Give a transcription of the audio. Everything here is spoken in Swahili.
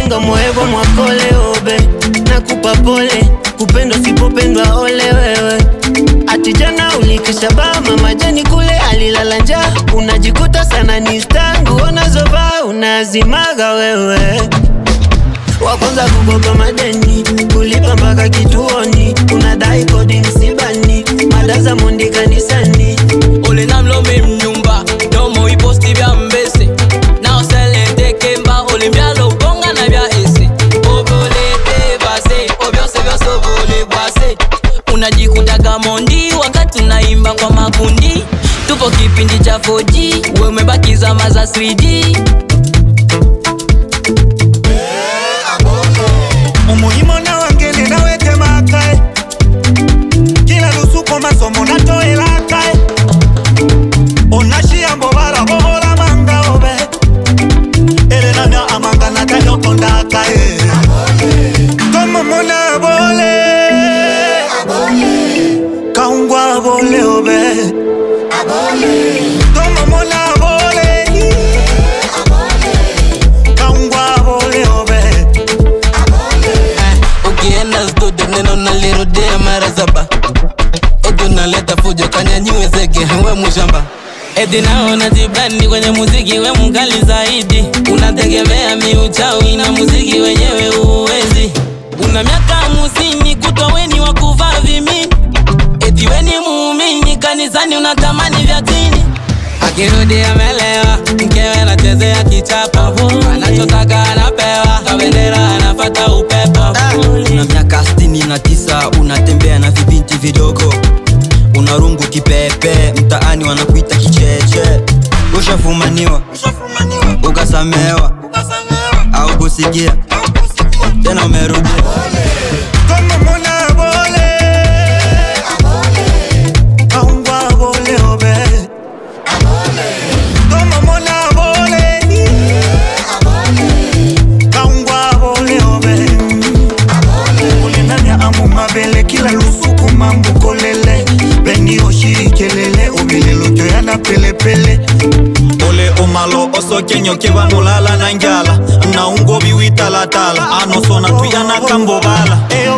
monga moego mwakole obe nakupa pole kupendwa sipopendwa ole wewe ati jana ulikisha bama majani kule alilala njaa unajikuta sana ni stangu unazovaa unazimaga wewe wa kwanza kukopa madeni kulipa mpaka kituoni unadai kodi msibani mada za mundi kanisani olena mlome mnyumba domo iposti bya mbese naoselente kemba olimbyalo bonga na bya ese obolete base obyose byose obole bwase unajikutaga mondi wakati unaimba kwa makundi tupo kipindi cha 4G we umebakiza maza 3D umuhimo nawangene nawete makae kila lusuko masomo natoelakae onashiyambo barabobola mangaobe elenanya amanga natanyokondakae tomomona bole kaungwa bole obe tomomona bole kaungwa bole obe ukienda studio neno nalirudia mara saba eti unaleta fujo kanyanyue zege we mushamba eti naona jibrandi kwenye muziki we mkali zaidi unategemea miuchawi na muziki wenyewe uwezi una miaka hamsini kutwa weni wa kuvaa vimini eti weni muumini kanisani unatamani vya tini akirudi amelewa mkewe anachezea kichapo anachotaka anapewa kabendera anafata upepo una miaka sitini na tisa unatembea na vibinti vidogo unarungu kipepe mtaani wanakuita kicheche ushafumaniwa ukasamewa au kusikia tena umerudia tomomona bole kaungwa bole obe tomomona bole kaungwa bole obe ulinanya amu mabele kila lusuku mambukolele beni oshirikelele obilelo toyana pelepele ole omalo osokenyo kebanolala na njala na ungobi witalatala anosona tuyana kambobala